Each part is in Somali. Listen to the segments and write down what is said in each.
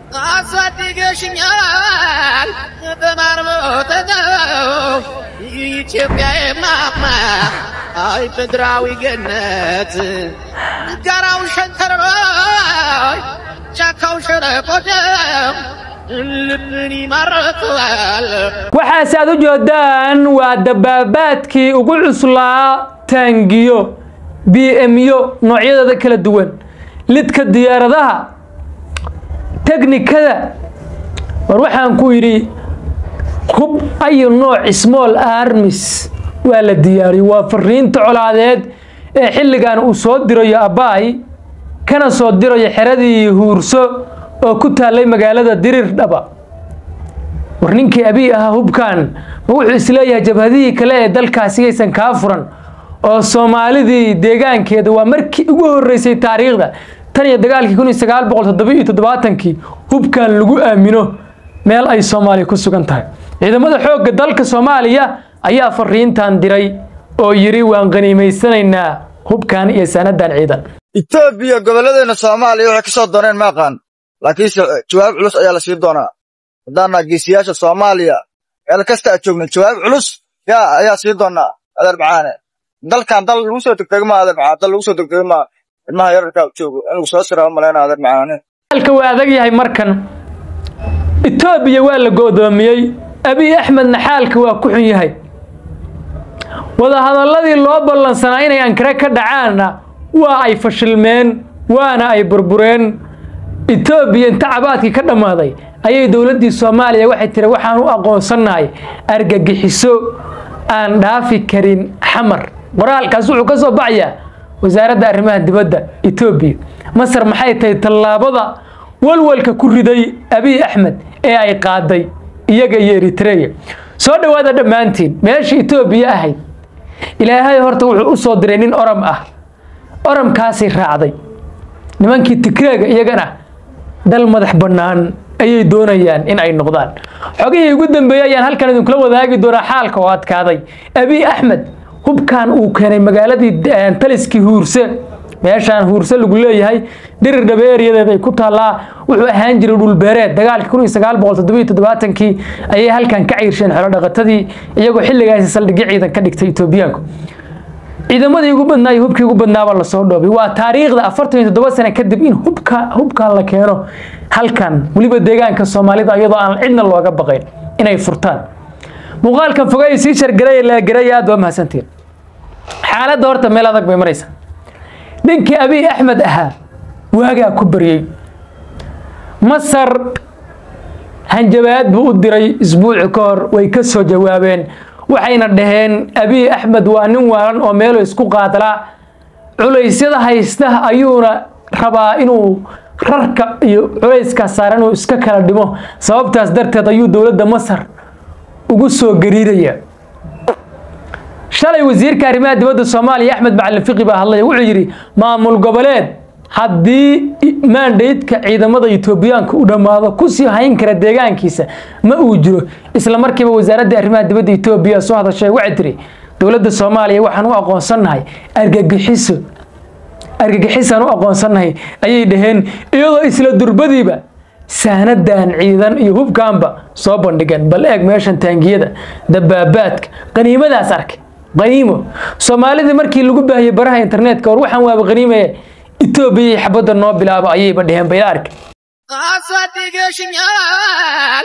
አሳድገሽኛል በማርሞተው ኢትዮጵያ የማማ አይ ምድራዊ ገነት ጋራው ሸንተረሮይ ጫካው ሸለቆደም ልብን ይማርካል waxaase aad u jeedaan waa dabaabaadkii ugu cuslaa taangiyo b myo noocyadooda kala duwan lidka diyaaradaha teknikada war waxaan ku yidhi hub ayu nooc small armis waa la diyaariyey waa fariinta colaadeed ee xilligan uu soo dirayo abbaay kana soo dirayo xeradii huurso oo ku taallay magaalada dirir dhaba war ninkii abiy ahaa hubkan ma wuxuu isleeyahay jabhadihii kale ee dalkaasi aysan kaa furan oo soomaalidii deegaankeeda waa markii ugu horeysay taariikhda tan iyo dagaalkii kun iyo sagaal boqol toddoba iyo toddobaatankii hubkan lagu aamino meel ay soomaaliya ku sugan tahay ciidamada xoogga dalka soomaaliya ayaa fariintan diray oo yidhi waan qaniimaysanaynaa hubkan iyo sanadan ciidan etoobiya gobolladeena soomaaliya waxay ka soo dooneen ma aqaan laakiinse jawaab culus ayaa la siin doonaa haddaana geesiyaasha soomaaliya meel kasta aad joogna jawaab culus yaa ayaa siin doonaa adeer macaane dalkan dal lagu soo degdega ma adeer macaan dal lagu soo degdega ma ilmaha yararkaa u joogo in lagu soo siraa malayna adeer macaane halka waa adag yahay markan etoobiya waa la go'doomiyey abiy axmedna xaalka waa ku xun yahay wadahadalladii loo ballansanaa inay ankare ka dhacaanna waa ay fashilmeen waana ay burbureen etoobiya inta cabaadkii ka dhammaaday ayay dowladdii soomaaliya waxay tiri waxaan u aqoonsannahay argagixiso aan dhaafi karin xamar qoraalkaas wuxuu ka soo baxayaa wasaaradda arrimaha dibadda etoobiya masar maxay tahay tallaabada walwalka ku riday abiy axmed ee ay qaaday iyaga iyo eritreya soo dhowaada dhammaantiin meesha etoobiya ahayd ilaahay horta wuxuu u soo diray nin oram ah oramkaasay raacday nimankii tigreega iyagana dal madax bannaan ayay doonayaan in ay noqdaan xogihii ugu dambeeyey ayaan halkan idinkula wadaagi doonaa xaalka oo adkaaday abiy axmed hubkan uu keenay magaaladii taliskii huurse meeshaan huurse lagu leeyahay dirir dhabe eryadeed ay ku taallaa wuxuu ahaan jiray dhulbeereed dagaalkii kun iyo sagaal boqol toddoba iyo toddobaatankii ayay halkan ka ciirsheen xolo dhaqatadii iyagoo xilligaasi saldhigyo ciidan ka dhigtay etoobiyaanku ciidamadii ugu badnaa iyo hubkii ugu badnaaba lasoo dhoobay waa taariikhda afartan iyo toddoba sane kadib in hubka hubkan la keeno halkan weliba deegaanka soomaalida iyadoo aan cidna looga baqayn inay furtaan muuqaalkan fogay sii shargaray laagaray aad waa mahadsantiin xaaladda horta meel adag bay maraysaa ninkii abiy axmed ahaa waagaa ku baryey masar hanjabaad buu u diray isbuuci ka hor way ka soo jawaabeen waxayna dhaheen abiy axmed waa nin waalan oo meelo isku qaadalaa culaysyada haysta ayuuna rabaa inuu rarka iyo culayskaas saaran inuu iska kala dhimo sababtaas darteed ayuu dowladda masar ugu soo gariiraya shalay wasiirka arrimaha dibadda soomaaliya axmed macalin fiqi baa hadlaya wuxuu yidhi maamul goboleed haddii maandaydka ciidamada etoobiyaanka u dhammaado kusii hayn kara deegaankiisa ma uu jiro isla markiiba wasaaradda arrimaha dibadda etoobiya soo hadashay waxay tiri dowladda soomaaliya waxaan u aqoonsannahay argagixiso argagixisaan u aqoonsannahay ayay dhaheen iyadoo isla durbadiiba saanadan ciidan iyo hubkaanba soo bandhigeen bal eeg meeshan taangiyada dabaabaadka qaniimadaas arkay qaniimo soomaalidii markii lagu baahiyey baraha internetka war waxaan waaba qaniimaya etoobiya xabadda noo bilaabo ayayba dheheen bayla arkay አሳድገሽኛል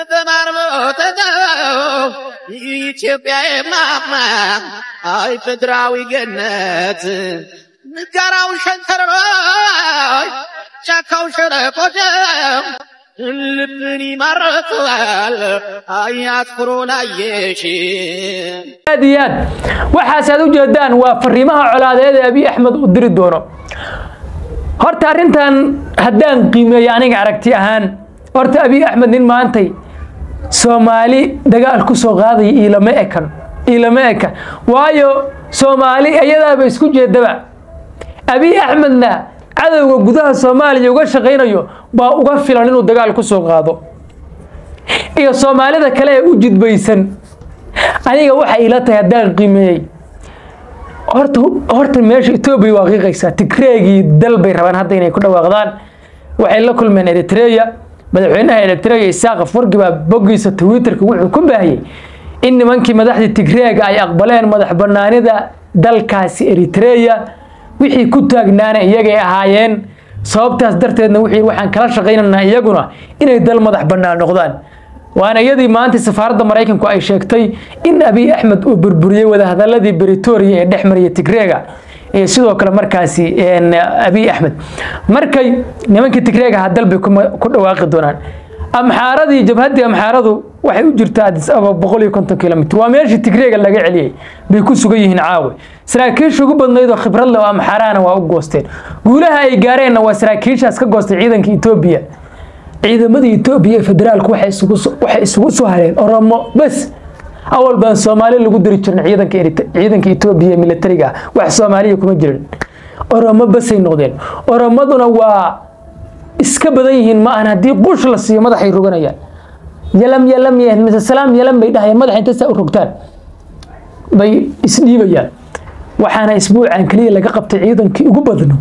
በማርሞተው ኢትዮጵያ የማማ አይ ምድራዊ ገነት ጋራው ሸንተረሮይ ጫካው ሸለቆደም ልብን ይማርካል አያትኩሮ ላየሽ aad iyo aad waxaas aad u jeedaan waa fariimaha colaadeed ee abiy axmed uu diri doono horta arrintan haddaan qiimeeyo aniga aragti ahaan horta abiy axmed nin maantay soomaali dagaal ku soo qaadaya iilama ekan iilama eka waayo soomaali iyadaaba isku jeedaba abiy axmedna cadowga gudaha soomaaliya uga shaqaynayo baa uga filan inuu dagaal ku soo qaado iyo soomaalida kale ee u jidbaysan aniga waxa ila tahay haddaan qiimeeyey horta horta meesha etoobiya waa qiiqaysaa tigreegii dal bay rabaan hadda inay ku dhawaaqdaan waxay la kulmeen eritreya madaxweynaha eritrea isaaq afargi baa boggiisa twitterka wuxuu ku baahiyey in nimankii madaxdii tigreega ay aqbaleen madax banaanida dalkaasi eritrea wixii ku taagnaana iyagay ahaayeen sababtaas darteedna wixii waxaan kala shaqaynaynaa iyaguna inay dal madax bannaan noqdaan waana iyadii maanta safaaradda maraykanku ay sheegtay in abiy axmed uu burburiyey wadahadaladii britoria ee dhex mariyay tigreega iyo sidoo kale markaasi abiy axmed markay nimankii tigreega ahaa dal bay ku dhawaaqi doonaan amxaaradii jabhaddii amxaaradu waxay u jirtaa adis ababa boqol iyo konton kilomitr waa meeshii tigreega laga celiyey bay ku sugan yihiin caawe saraakiisha ugu badnayd oo khibrad leh oo amxaarahana waa u goosteen guulaha ay gaareenna waa saraakiishaas ka goostay ciidanka etoobiya ciidamada etoobiya ee federaalku waxay isugu soo hareen oromo bes awal baan soomaali lagu diri jirna ciidanka ciidanka etoobiya militariga ah wax soomaaliya kuma jirin oromo besay noqdeen oromaduna waa iska badan yihiin ma ahan haddii qush la siiyo madaxay roganayaan yalam yalam mise salaam yalam bay dhahayaan madaxa inta saa u rogtaan bay isdhiibayaan waxaana isbuucan keliya laga qabtay ciidankii ugu badno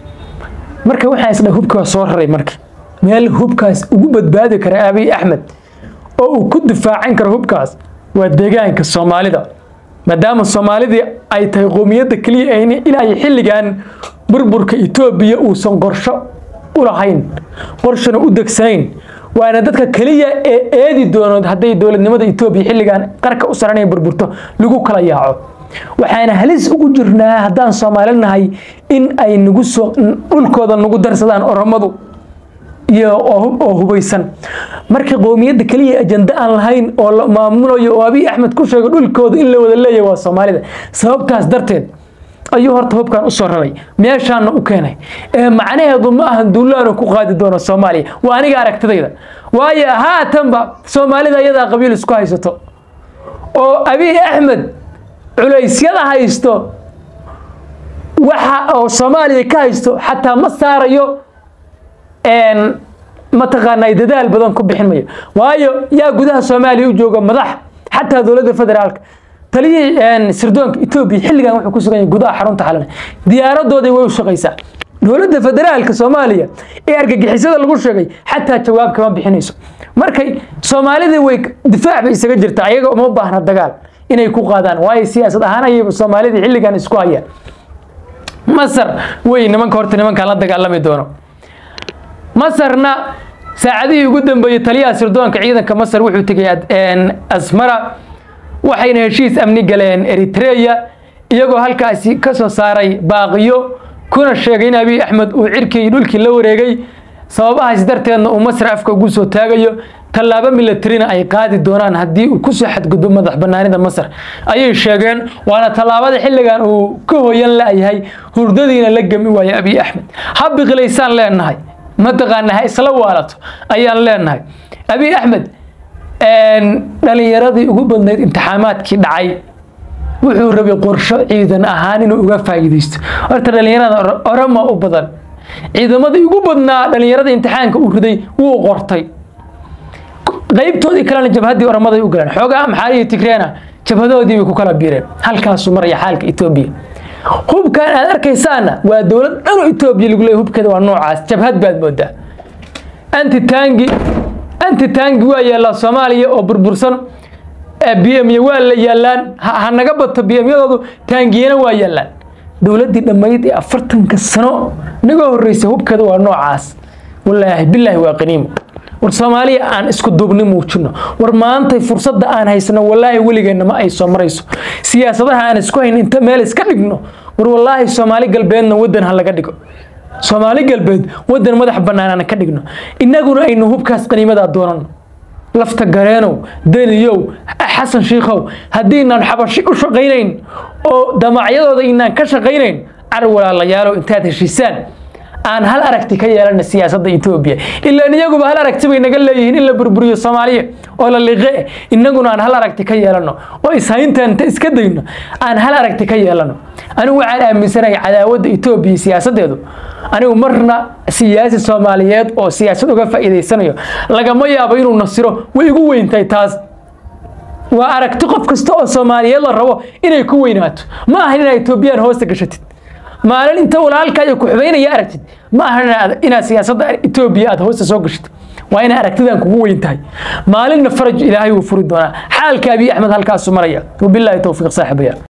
marka waxaa isdha hubka waa soo raray marka meel hubkaas ugu badbaadi kara abiy axmed oo uu ku difaacan karo hubkaas waa deegaanka soomaalida maadaama soomaalidii ay tahay qoomiyadda keliya inay xilligan burburka etoobiya uusan qorsho u lahayn qorshona u degsanayn waana dadka keliya ee eedi doono hadday dowladnimada etoobiya xilligan qarka u saranaya burburto lagu kala yaaco waxaana halis ugu jirnaa haddaan soomaali nahay in ay nagu soo dhulkooda nagu darsadaan oromadu iyo oo hubaysan marka qowmiyadda keliya ajanda aan lahayn oo la maamulayo oo abiy axmed ku sheego dhulkooda in la wada leeyahay waa soomaalida sababtaas darteed ayuu horta hubkan usoo raray meeshaana u keenay ee macnaheedu ma ahan duulaanu ku qaadi doono soomaaliya waa aniga aragtidayda waayo haatanba soomaalida iyadaa qabiil isku haysato oo abiy axmed culaysyada haysto waxa oo soomaaliya ka haysto xataa ma saarayo mataqaanaa dadaal badan ku bixin mayo waayo yaa gudaha soomaaliya u jooga madax xataa dowladda federaalka taliyihii sirdoonka etoobiya xilligan wuxuu ku sugan yahay gudaha xarunta xalana diyaaradooday way u shaqaysaa dowladda federaalka soomaaliya ee argagixisada lagu sheegay xataa jawaab kama bixinayso markay soomaalidii way difaac bay isaga jirtaa ayaga uma baahna dagaal inay ku qaadaan waayo siyaasad ahaan ayayba soomaalidii xilligan isku hayaan masar wey nimanka horta nimankaan la dagaalami doono masarna saacadihii ugu dambeeyey taliyaha sirdoonka ciidanka masar wuxuu tegay asmara waxayna heshiis amni galeen eritreya iyagoo halkaasi ka soo saaray baaqiyo kuna sheegay in abiy axmed uu cirkii dhulkii la wareegay sababahaas darteedna uu masar afka ugu soo taagayo tallaabo milatarina ay qaadi doonaan haddii uu kusoo xadgudbo madax banaanida masar ayay sheegeen waana tallaabada xilligan uu ka hoyan la-yahay hurdadiina la gemi waayo abiy axmed ha biqilaysaan leenahay mataqaana ha isla waalato ayaan leenahay abiy axmed dhalinyaradii ugu badnayd imtixaamaadkii dhacay wuxuu rabay qorsho ciidan ahaan inuu uga faa'iidaysto horta dhalinyarada oromo u badan ciidamadii ugu badnaa dhalinyarada imtixaanka uu riday wuu qortay qaybtoodii kalena jabhaddii oromaday u galeen xoogaa maxaaliyo tigreena jabhadoodii bay ku kala biireen halkaasuu maraya xaalka etoobiya hubkan aad arkaysaana waa dowlad dhanoo etoobiya lagu leeyahy hubkeeda waa noocaas jabhad baad moodaa anti tangi anti tangi waa yaallaa soomaaliya oo burbursan b m y waa la yaallaan ha naga bato b m yadoodu taangiyana waa yaallaan dowladdii dhammayd ee afartanka sano naga horreysay hubkeeda waa noocaas walaahi bilaahi waa qaniimo war soomaaliya aan isku duubni muujino war maantay fursadda aan haysano walaahi weligeenna ma ay soo marayso siyaasadaha aan isku hayn inta meel iska dhigno war walaahi soomaali galbeedna waddan ha laga dhigo soomaali galbeed waddan madax bannaan aan ka dhigno innaguna aynu hubkaas qaniimadaa doonano lafta gareenow deniyow xasan shiikhow haddiinaan xabashi u shaqaynayn oo damacyadooda inaan ka shaqaynayn car walaalayaalow intaad heshiisaan aan hal aragti ka yeelana siyaasadda etoobiya ilaan iyaguba hal aragti bay naga leeyihiin in la burburiyo soomaaliya oo la liqe innaguna aan hal aragti ka yeelano oo ishayntaan inta iska dayno aan hal aragti ka yeelano anigu waxaan aaminsanahay cadaawadda etoobiya siyaasaddeedu anigu marna siyaasi soomaaliyeed oo siyaasad uga faa'iidaysanayo lagama yaabo inuu nasiro way igu weyntahay taas waa aragti qof kasta oo soomaaliyeed la rabo inay ku weynaato ma ahan inaad etoobiyaan hoosta gashatid maalin inta walaalkaayo ku xubaynaya aragtid ma ahan inaad siyaasadda etoobiya aad hoosta soo gashid waa inay aragtidan kugu weyn tahay maalinna faraj ilaahay wuu furi doonaa xaalka abiy axmed halkaasu maraya wabilaahi towfiiq saaxiibaya